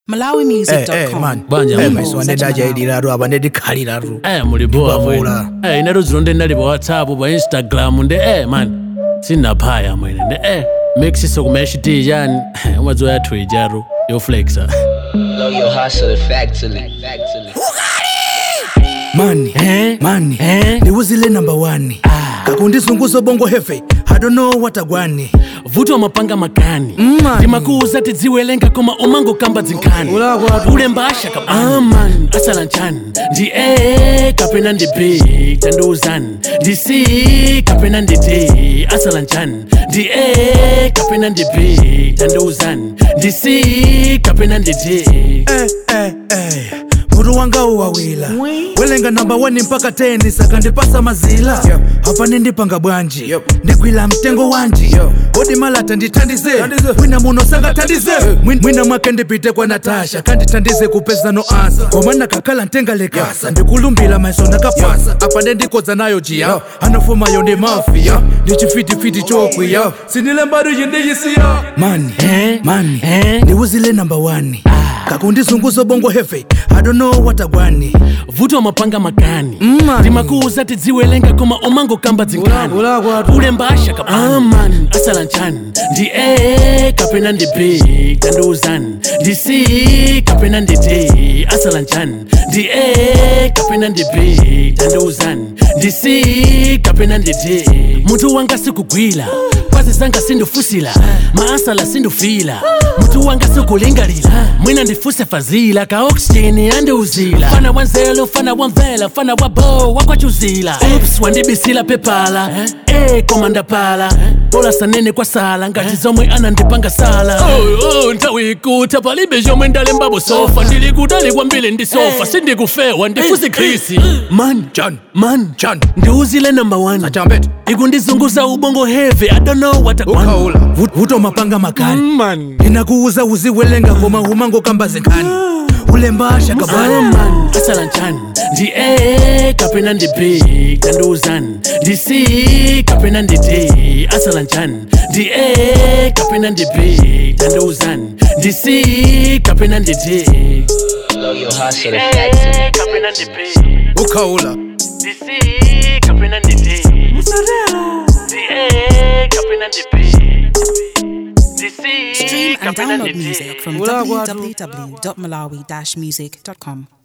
Eh, eh, malawimusic.com man. Banja Eh, Mungu. maiso anedajayidiraru abanedikhaliraru Eh muli boa Ndibavula. mwene. Eh ineto zilo ndi ndali pa WhatsApp pa Instagram ndi eh man. Sinaphaya mwene ndi eh mixisa kuma HD yani umadziwa yathu ijaru yo flexa. Blow your hustle factually. Factually. mani Eh? mani Eh? ndiwuzile number one kakundizunguza bongo hefe i don't know what agwani vuto mapanga makani Mm, timakuuza tidziwelenga koma umango kamba dzinkhani ulemba ashaka aman asala nchani ndi a kapena ndi b tandiuzani ndi c kapena ndi d asala nchani ndi a kapena ndi b tandiuzani ndi c kapena ndi d eh, eh, eh. mutu wanga uwawila welenga namba 1 mpaka 10 sakandipasa mazila hapa nindipanga bwanji ndigwila mtengo wanji odi malata ndithandize mwina muno sangathandize Mwin- mwina mwake ndipite kwa natasha kandithandize kupeza no ansa koma nakakhala ntengalekasa ndikulumbila maiso nakapasa apa ndendikodza nayo jiya anafumayo ndi mafiya ndichifitifiti chokwiya sinilembadu yindiyisiya mani Eh? mani Eh? ndiwuzile namba 1 kakundizunguza bongo hefe i don't know what agwani vuto mapanga makani Mm, timakuuza tidziwelenga koma umango kamba dzinkhani ulemba ashaka aman asala nchani ndi a kapena ndi b tandiuzani ndi c kapena ndi d asala nchani ndi a kapena ndi b tandiuzani ndi c kapena ndi d mutu wanga sikugwila kwazi zanga sindifusila maasala sindufila mutu wanga sikulingalila mwina ndifuse fazila ka oxygen andiuzila fana wanzelo fana wamvela fana wabo wakwachuzila ups wandibisila pepala eh komanda pala bola sanene kwa sala ngati zomwe anandipanga sala oh, oh, nthawi ikuta palibe zomwe ndalembabo sofa ndili kutali kwambiri ndi sofa sindikufewa ndifusi krisi man John. man John. ndiuzile number one achambete ikundizunguza ubongo heavy i don't know what I want. ukaula vuto mapanga makani man ndinakuuza uziwelenga koma umango kamba zinkhani ulembasha kabani man asala nchani ndi a kapena ndi b tandiuzani ndi c kapena ndi d asala nchani ndi a kapena ndi b tandiuzani ndi c kapena ndi d Blow your hustle factually. kapena ndi b ukaula ndi c kapena ndi d ndi a kapena ndi b ndi c Stream and kapena ndi download d music from www.malawi-music.com.